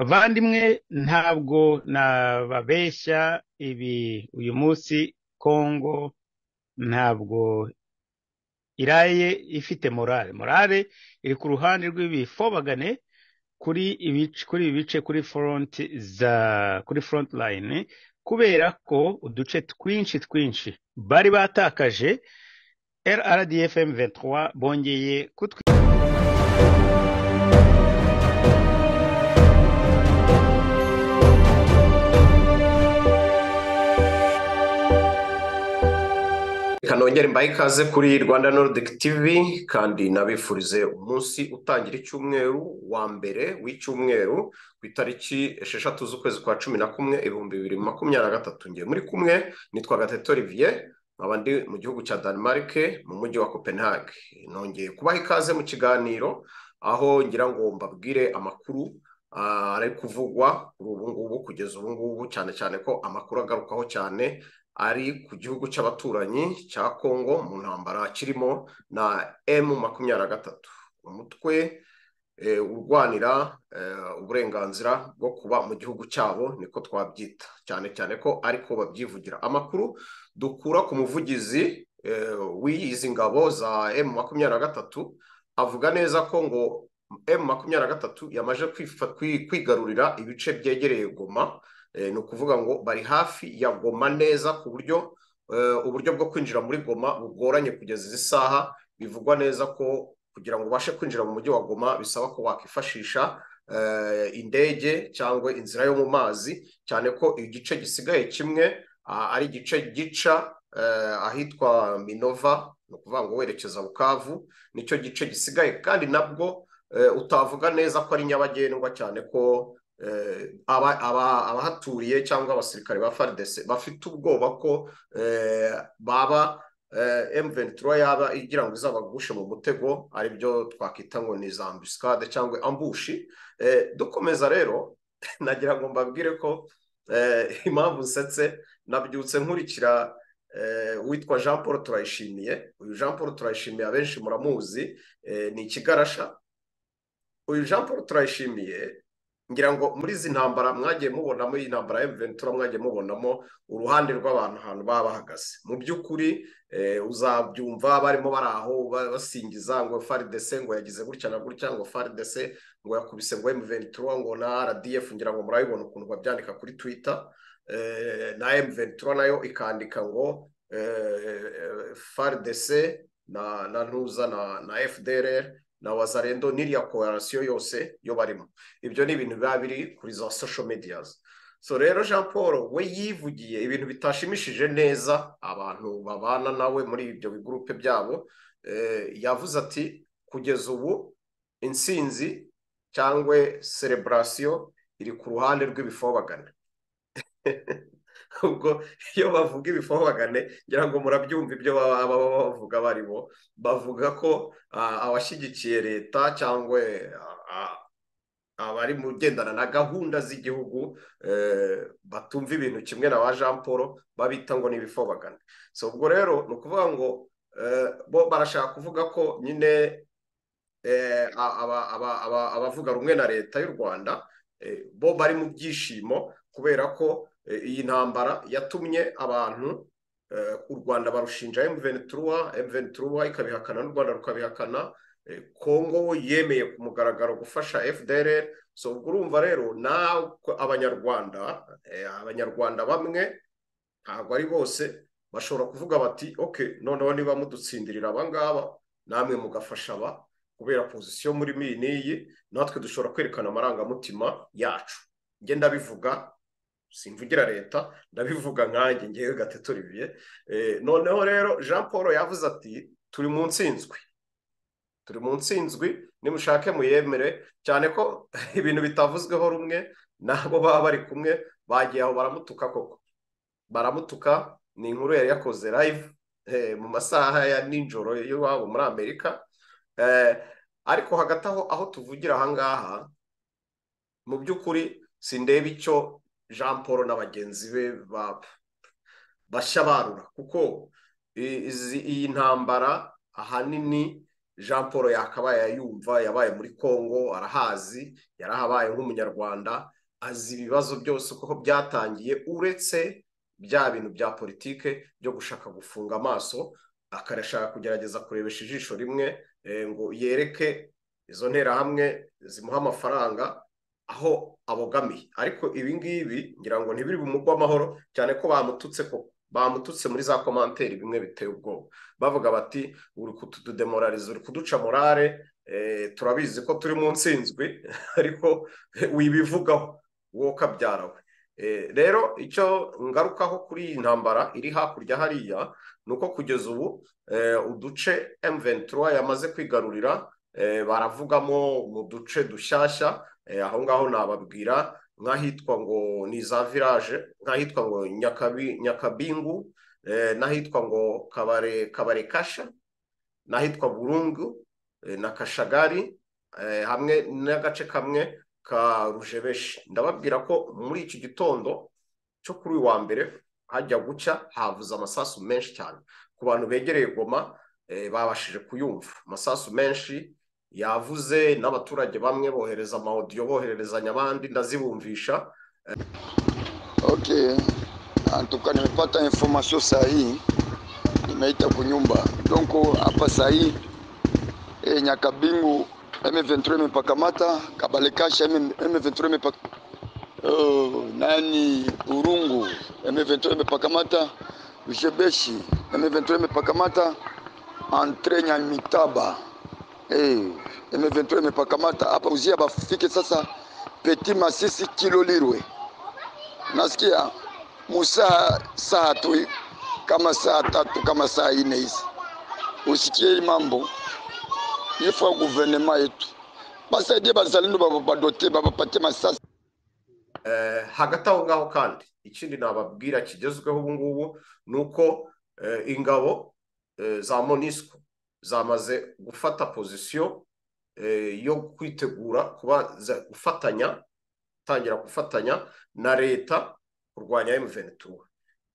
bavandimwe ntabwo nababeshya ibi uyu munsi kongo ntabwo iraye ifite morale morale iri ku ruhande rw'ibifobagane kuri ibice kuri ibi bice kuri front za kuri front line kubera ko uduce twinshi twinshi bari batakaje RRDFM 23 bongeye kutwi kanongere mbahe ikaze kuri rwanda nordic tv kandi nabifurize umunsi utangira icyumweru wa mbere w'icyumweru ku itariki esheshatu z'ukwezi kwa cumi na kumwe ibihumbi bibiri makumyabiri na gatatu ngiye muri kumwe nitwa gateto olivier nkaba ndi mu gihugu cya denmark mu mujyi wa copenhague nongeye kubaha ikaze mu kiganiro aho ngira ngo mbabwire amakuru ari kuvugwa kuri ubu ngubu kugeza ubu ngubu cyane cyane ko amakuru agarukaho cyane ari ku gihugu cy'abaturanyi cya kongo mu ntambara kirimo na emu makumyabiri na gatatu umutwe urwanira uburenganzira bwo kuba mu gihugu cyabo niko twabyita cyane cyane ko ariko babyivugira amakuru dukura ku muvugizi w'izi ngabo za emu makumyabiri na gatatu avuga neza ko ngo emu makumyabiri na gatatu yamaze kwigarurira ibice byegereye goma ni ukuvuga ngo bari hafi ya goma neza ku buryo uburyo bwo kwinjira muri goma bugoranye kugeza izi saha bivugwa neza ko kugira ngo ubashe kwinjira mu mujyi wa goma bisaba ko wakwifashisha indege cyangwa inzira yo mu mazi cyane ko igice gisigaye kimwe ari igice gica ahitwa minova ni ukuvuga ngo werekeza bukavu nicyo gice gisigaye kandi nabwo utavuga neza ko ari nyabagendwa cyane ko abahaturiye cyangwa abasirikare ba faridese bafite ubwoba ko baba emuventura yaba igira ngo izabagushe mu mutego aribyo twakwita ngo ni za ambusikade cyangwa ambushi dukomeza rero nagira ngo mbabwire ko impamvu nsetse nabyutse nkurikira witwa jean paul turayishimiye uyu jean paul turayishimiye abenshi muramuzi ni ikigarasha uyu jean paul turayishimiye ngira ngo muri izi ntambara mwagiye mubonamo iyi ntambara ya ventura mwagiye mubonamo uruhande rw'abantu ahantu baba bahagaze mu by'ukuri uzabyumva barimo bari aho basingiza ngo faridese ngo yagize gutya na gutya ngo faridese ngo yakubise ngo ventura ngo na rdf ngira ngo murabibona ukuntu babyandika kuri twita na ventura nayo ikandika ngo faridese na ntuza na fdr na wazarendo n'iriya korarasiyo yose yo barimo ibyo ni ibintu biba biri kuri za social mediyazi so rero jean paul we yivugiye ibintu bitashimishije neza abantu babana nawe muri ibyo bigurupe byabo yavuze ati kugeza ubu insinzi cyangwa sereburasiyo iri ku ruhande rw'ibifobagane ubwo iyo bavuga ibifobagane ngira ngo murabyumva ibyo baba bavuga barimo bavuga ko abashyigikiye leta cyangwa abari mu ugendana na gahunda z'igihugu batumva ibintu kimwe na ba jean paul babita ngo ni ibifobagane si ubwo rero ni ukuvuga ngo bo barashaka kuvuga ko nyine abavuga rumwe na leta y'u rwanda bo bari mu byishimo kubera ko iyi ntambara yatumye abantu u rwanda barushinja emuveni turuwa emuveni turuwa ikabihakana n'u rwanda rukabihakana kongo yemeye ku mugaragaro gufasha fdr so ubwo urumva rero abanyarwanda abanyarwanda bamwe ntabwo ari bose bashobora kuvuga bati oke noneho niba mudutsindirira abangaba namwe mugafasha aba kubera pozisiyo muri iyi n'iyi natwe dushobora kwerekana amarangamutima yacu ngenda bivuga simvugira leta ndabivuga nkanjye ngewe gatatu ribiye noneho rero jean paul yavuze ati turi mu nsinzwi turi mu nsinzwi nimushake muyemere cyane ko ibintu bitavuzweho rumwe nabo baba bari kumwe bagiye aho baramutuka koko baramutuka ni inkuru yari yakoze live mu masaha ya nijoro y'iwabo muri amerika ariko hagati aho aho tuvugira ahangaha mu by'ukuri sindeba icyo jean paul na bagenzi be bashya barura kuko iyi ntambara ahanini jean paul yakabaye yumva yabaye muri congo arahazi yarahabaye nk'umunyarwanda azi ibibazo byose kuko byatangiye uretse bya bintu bya politike byo gushaka gufunga amaso akarashaka kugerageza kurebesha ijisho rimwe ngo yereke izo nterahamwe zimuha amafaranga aho abogamiye ariko ibi ngibi ngira ngo ntibiri bumugwe amahoro cyane ko bamututse koko bamututse muri za komanteri bimwe biteye ubwoba bavuga bati uri kutudemorariza uri kuduca morale turabizi ko turi mu nsinzwi ariko wibivugaho wowe ukabyara we rero icyo ngarukaho kuri iyi ntambara iri hakurya hariya ni uko kugeza ubu uduce M23 yamaze kwigarurira baravugamo mu duce dushyashya aho ngaho nababwira nk'ahitwa ngo ni za village nk'ahitwa ngo nyakabingu n'ahitwa ngo kabare kasha n'ahitwa burungu na kashagari hamwe n'agace kamwe ka rujebeshi ndababwira ko muri iki gitondo cyo kuri uyu wa mbere hajya gucya havuze amasasu menshi cyane ku bantu begereye goma babashije kuyumva amasasu menshi yavuze n'abaturage bamwe bohereza amawodiyo bohererezanya abandi ndazibumvisha okay antuka nimepata information sahihi nimeita kunyumba donko hapa sahihi e, Nyakabingu M23 imepakamata, Kabalekasha M23 imepaka oh, nani Urungu M23 imepakamata, Ushebeshi M23 imepakamata, Entre Nyamitaba hey, M23 imepakamata hapa uzia bafike sasa Petit Masisi Kilolirwe. Nasikia Musa saa tu kama saa tatu kama saa nne hizi, usikie mambo yefu ya guverinoma yetu basaidie bazalendo badote babapatie masasi hagati aho ngaho kandi ikindi nababwira kigezweho ubu ngubu ni uko ingabo za monisco zamaze gufata pozisiyo yo kwitegura kuba gufatanya gutangira gufatanya na leta kurwanya emuventura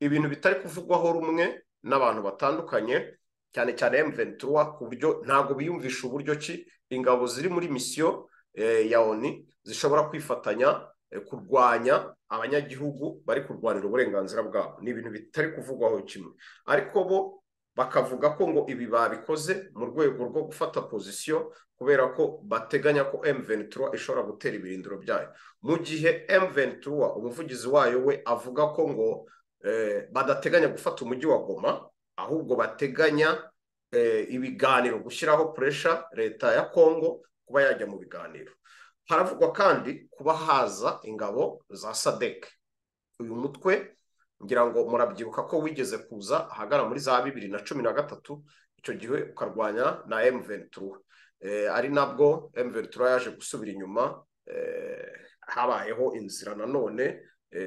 ibintu bitari kuvugwaho rumwe n'abantu batandukanye cyane cyane emuventura ku buryo ntabwo biyumvisha uburyo ki ingabo ziri muri misiyo ya oni zishobora kwifatanya kurwanya abanyagihugu bari kurwanira uburenganzira bwabo ni ibintu bitari kuvugwaho kimwe ariko bo bakavuga ko ngo ibi babikoze mu rwego rwo gufata pozisiyo kubera ko bateganya ko emuventura ishobora gutera ibirindiro byayo mu gihe emuventura umuvugizi wayo we avuga ko ngo badateganya gufata umujyi wa goma ahubwo bateganya ibiganiro gushyiraho puresha leta ya kongo kuba yajya mu biganiro haravugwa kandi kuba haza ingabo za sadeke uyu mutwe ngira ngo murabyibuka ko wigeze kuza ahagana muri za bibiri na cumi na gatatu icyo gihe ukarwanya na emuventura ari nabwo emuventura yaje gusubira inyuma habayeho inzira nanone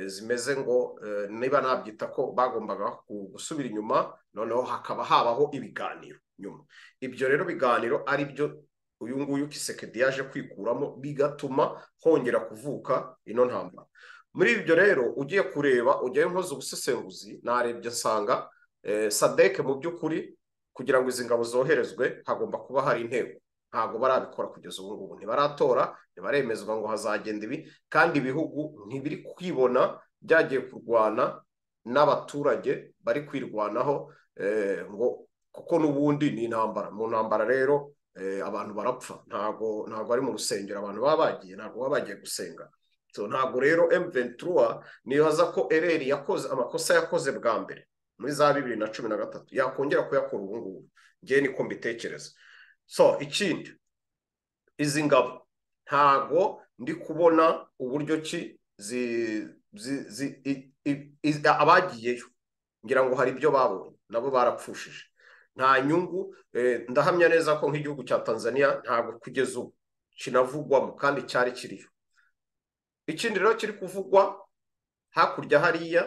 zimeze ngo niba nabyita ko bagombaga gusubira inyuma noneho hakaba habaho ibiganiro nyuma ibyo rero biganiro ari byo uyu nguyu kisekedi yaje kwikuramo bigatuma hongera kuvuka ino ntambara muri ibyo rero ugiye kureba ujyayo nkoze ubusesenguzi narebye nsanga sadeke mu by'ukuri kugira ngo izi ngabo zoherezwe hagomba kuba hari intego ntabwo barabikora kugeza ubu ngubu ntibaratora ntibaremezwa ngo hazagenda ibi kandi ibihugu ntibiri kwibona byagiye kurwana n'abaturage bari kwirwanaho ngo kuko n'ubundi ni intambara mu ntambara rero abantu barapfa ntabwo ntabwo ari mu rusengero abantu baba bagiye ntabwo baba bagiye gusenga ntabwo rero emuventura nibaza ko ereri yakoze amakosa yakoze bwa mbere muri za bibiri na cumi na gatatu yakongera kuyakora ubu ngubu ngewe niko mbitekereza so ikindi izi ngabo ntago ndi kubona uburyo ki abagiyeyo ngira ngo hari ibyo babonye nabo barapfushije nta nyungu ndahamya neza ko nk'igihugu cya tanzania ntabwo kugeza ubu kinavugwamo kandi cyari kiriyo ikindi rero kiri kuvugwa hakurya hariya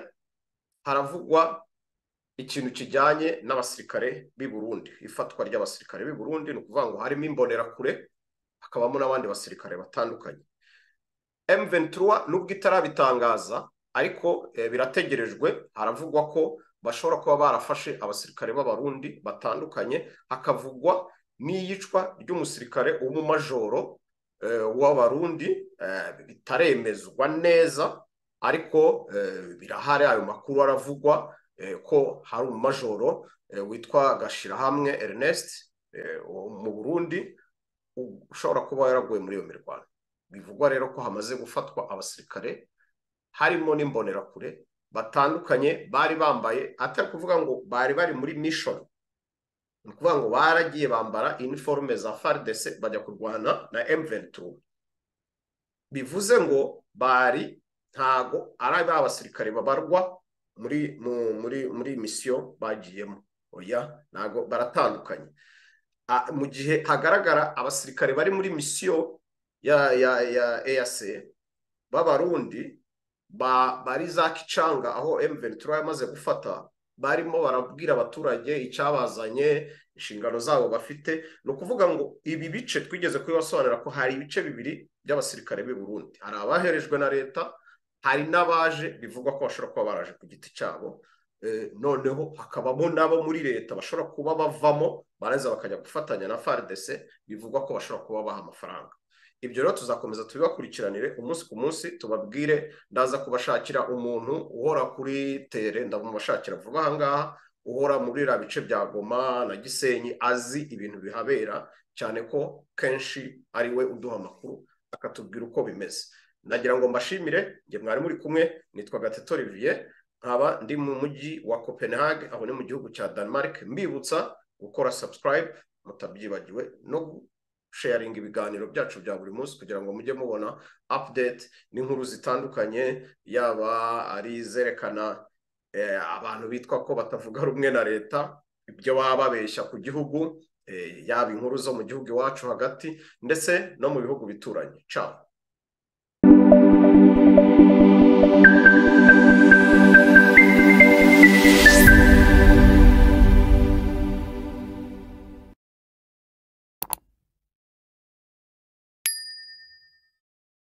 haravugwa ikintu kijyanye n'abasirikare b'i Burundi ifatwa ry'abasirikare b'i Burundi ni ukuvuga ngo harimo imbonerakure hakabamo n'abandi basirikare batandukanye M23 nubwo itarabitangaza ariko birategerejwe haravugwa ko bashobora kuba barafashe abasirikare b'abarundi batandukanye hakavugwa n'iyicwa ry'umusirikare w'umumajoro w'abarundi bitaremezwa neza ariko birahari ayo makuru aravugwa ko hari umumajoro witwa gashirahamwe Ernest mu burundi ushobora kuba yaraguye muri iyo mirwano bivugwa rero ko hamaze gufatwa abasirikare harimo n'imbonerakure batandukanye bari bambaye atari kuvuga ngo bari bari muri mishoni ni ukuvuga ngo baragiye bambara iniforume za faridese bajya kurwana na emuventi bivuze ngo bari ntago ari ba basirikare babarwa muri muri muri misiyo bagiyemo oya ntago baratandukanye mu gihe hagaragara abasirikare bari muri misiyo ya ya ya eyase b'abarundi bari za kicanga aho emuventi yamaze gufata barimo barabwira abaturage icyabazanye inshingano zabo bafite ni ukuvuga ngo ibi bice twigeze kubibasobanurira ko hari ibice bibiri by'abasirikare b'i Burundi hari abaherejwe na leta hari n'abaje bivugwa ko bashobora kuba baraje ku giti cyabo noneho hakabamo n'abo muri leta bashobora kuba bavamo barangiza bakajya gufatanya na faridese bivugwa ko bashobora kuba baha amafaranga ibyo rero tuzakomeza tubibakurikiranire umunsi ku munsi tubabwire ndaza kubashakira umuntu uhora kuri tere ndamubashakira vuba aha ngaha uhora muri biriya bice bya goma na gisenyi azi ibintu bihabera cyane ko kenshi ari we uduha amakuru akatubwira uko bimeze nagira ngo mbashimire njye mwari muri kumwe nitwa gatete olivier nkaba ndi mu mujyi wa copenhague aho ni mu gihugu cya denmark mbibutsa gukora subscribe mutabyibagiwe no sharinga ibiganiro byacu bya buri munsi kugira ngo mujye mubona update n'inkuru zitandukanye yaba ari izerekana abantu bitwa ko batavuga rumwe na leta ibyo baba babeshya ku gihugu yaba inkuru zo mu gihugu iwacu hagati ndetse no mu bihugu bituranye cyabo